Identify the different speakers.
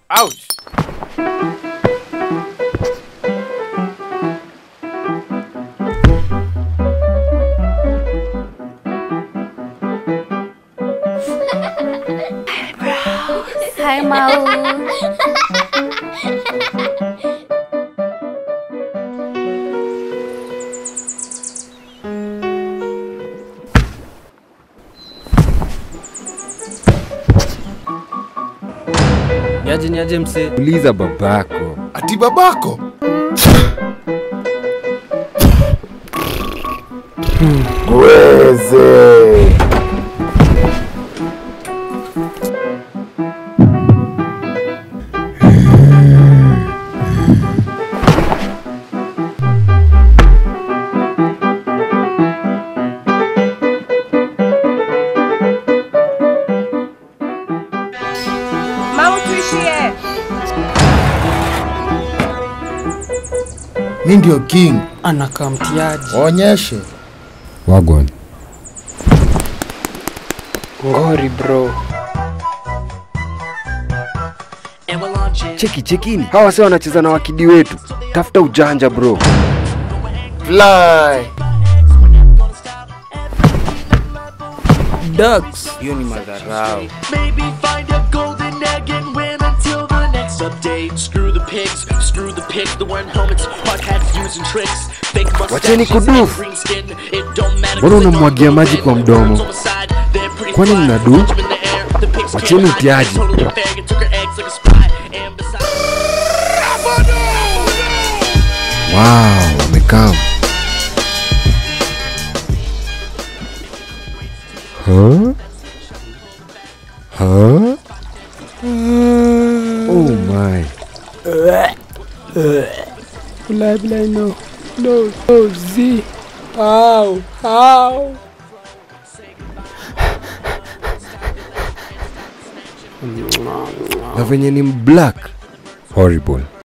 Speaker 1: Ouch.
Speaker 2: Hai Mau.
Speaker 3: Niaje niaje mse.
Speaker 4: Uliza babako.
Speaker 5: Ati babako? Gweze.
Speaker 6: Mama tuishie.
Speaker 5: Mi ndio king.
Speaker 3: Anakaa mtiaji.
Speaker 5: Onyeshe.
Speaker 4: Wagwan.
Speaker 3: Ngori bro.
Speaker 4: Cheki chekini. Hawa wase wanacheza na wakidi wetu. Tafuta ujanja bro.
Speaker 5: Fly.
Speaker 3: Ducks.
Speaker 1: Hiyo ni madharau.
Speaker 7: Maybe find a golden egg and win until the next update. Screw the pigs, screw the pigs, the wearing helmets, podcasts using tricks. Fake
Speaker 4: Wacheni
Speaker 7: mustaches
Speaker 4: kudufu.
Speaker 7: and green skin. It don't matter
Speaker 4: Mbona
Speaker 7: 'cause they
Speaker 4: unamwagia
Speaker 7: don't
Speaker 4: maji
Speaker 7: fit.
Speaker 4: kwa mdomo?
Speaker 7: On the side, they're pretty
Speaker 4: Kwani
Speaker 7: fly.
Speaker 4: mnadu?
Speaker 7: Launch 'em in the air. The pigs
Speaker 4: Wacheni
Speaker 7: can't hide.
Speaker 4: utiaji.
Speaker 7: Totally fair. It took her eggs like a spy. And besides.
Speaker 4: Wow, wamekam. Huh? Huh? Oh my.
Speaker 3: Bilai bilai no. No, no, Z. Ow, ow.
Speaker 4: Na venye ni mblack. Horrible.